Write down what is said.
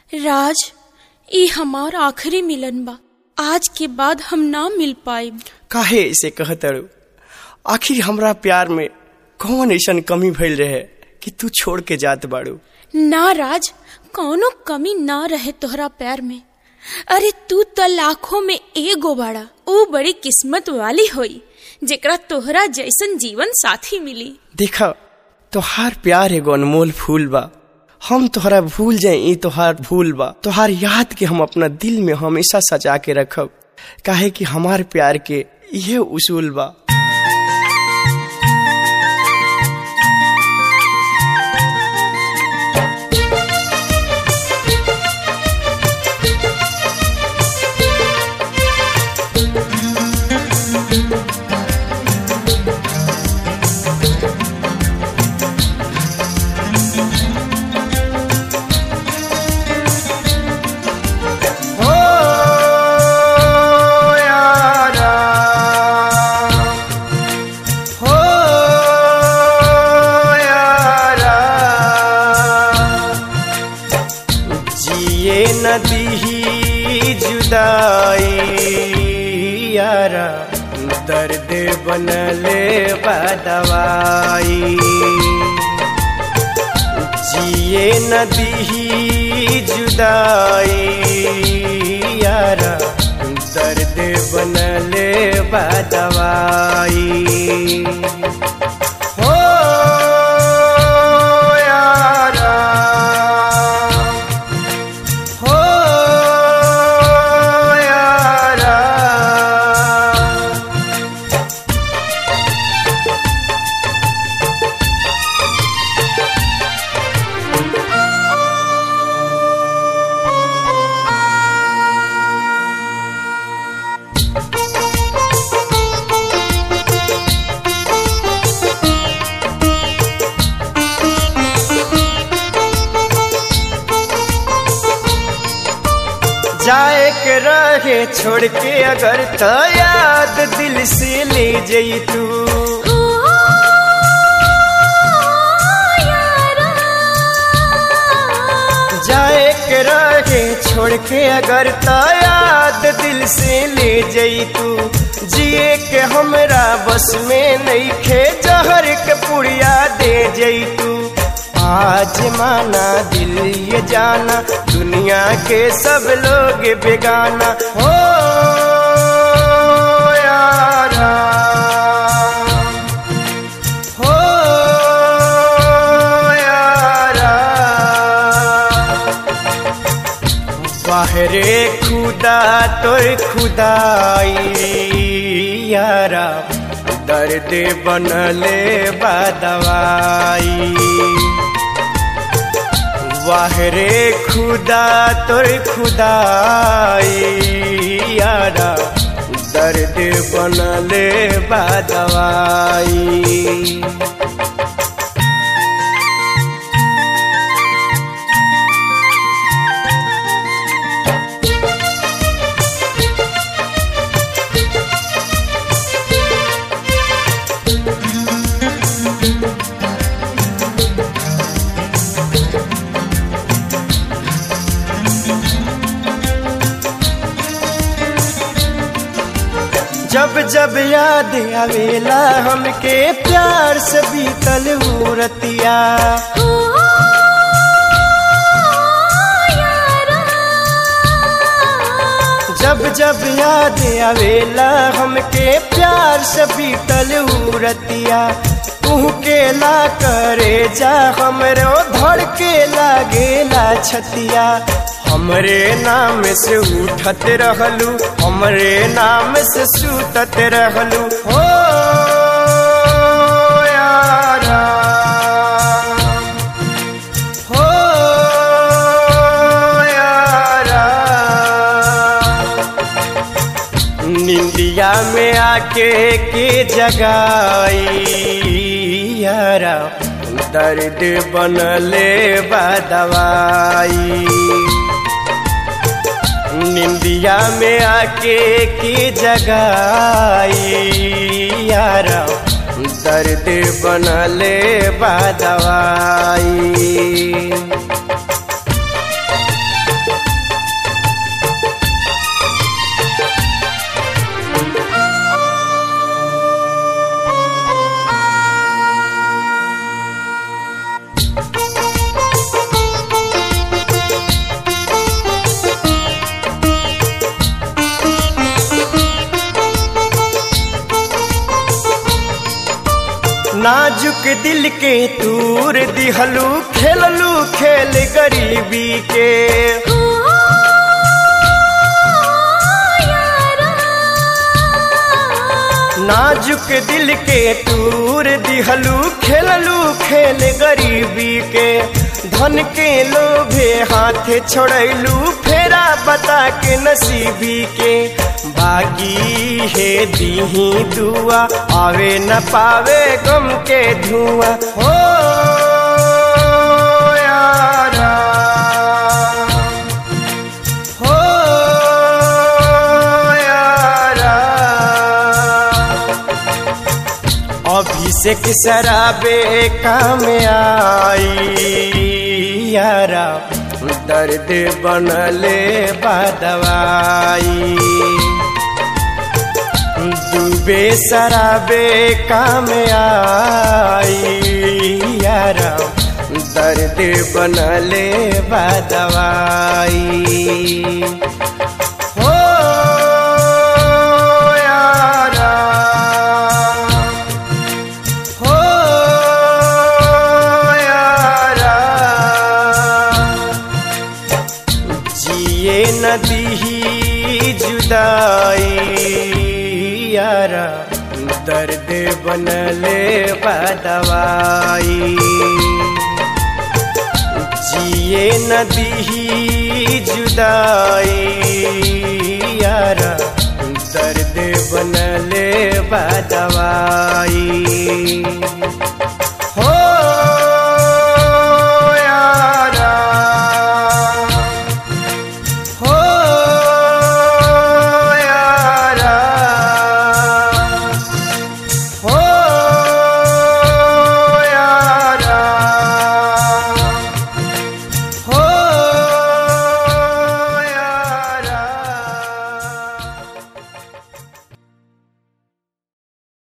राज ई हमार आखिरी मिलन बा आज के बाद हम ना मिल पाइब काहे ऐसे कहतड़ू आखिर हमरा प्यार में कौन ऐसन कमी भइल रहे कि तू छोड़ के जात बाड़ू ना राज कौनो कमी ना रहे तोहरा प्यार में अरे तू त लाखों में एगो बाड़ा ऊ बड़ी किस्मत वाली होई जेकरा तोहरा जैसन जीवन साथी मिली देखा तोहार प्यार एगो अनमोल फूल बा हम तोहरा भूल जाए ई तोहार भूल बा तोहार याद के हम अपना दिल में हमेशा सजा के रखब काहे कि हमार प्यार के यह उसूल बा हो यारा हो यारा जिए नदी जुदाई यारा दर्द बनले बदवाई जिए नदी जुदाई यारा दर्द बनले बदवाई हो यारा हो यारा जाए के रहे छोड़ के अगर तो याद दिल से ले जई तू जाए के रहे छोड़ के अगर तो याद दिल से ले जई तू जिए के हमरा बस में नहीं खे जहर के पुड़िया दे जई तू आज माना दिल ये जाना दुनिया के सब लोग बेगाना हो यारा हो यारा बाहरे खुदा तोर खुदाई यारा दर्द बनले बदवाई वाहरे खुदा तोर खुदाई यारा दर्द बनले बदवाई जब जब याद आवेला हमके प्यार से बीतल मूरतिया जब जब याद आवेला हमके प्यार से बीतल मूरतिया तू के ला करे जा हमरो धड़ के लागेला छतिया हमरे नाम से उठत रहलू हमरे नाम से सुतत रहलू हो यारा हो यारा निंदिया में आके के जगाई यारा दर्द बनले बदवाई निंदिया में आके की जगाई यारा दर्द बनले बदवाई नाजुक दिल के तूर दिहलू खेललू खेल गरीबी के हो यारा नाजुक दिल के तूर दिहलू खेललू खेल गरीबी के धन के लोभे हाथ छोड़लू फेरा बता के नसीबी के बागी है दीही दुआ आवे न पावे गम के धुआं हो यारा हो यारा अभिषेक शराबे काम आई यारा दर्द बनले बदवाई डूबे शराबे काम आई यारा दर्द बनले बदवाई हो यारा हो यारा जिए नदी जुदाई यारा दर्द बनले बदवाई जिए नदी जुदाई यारा दर्द बनले बदवाई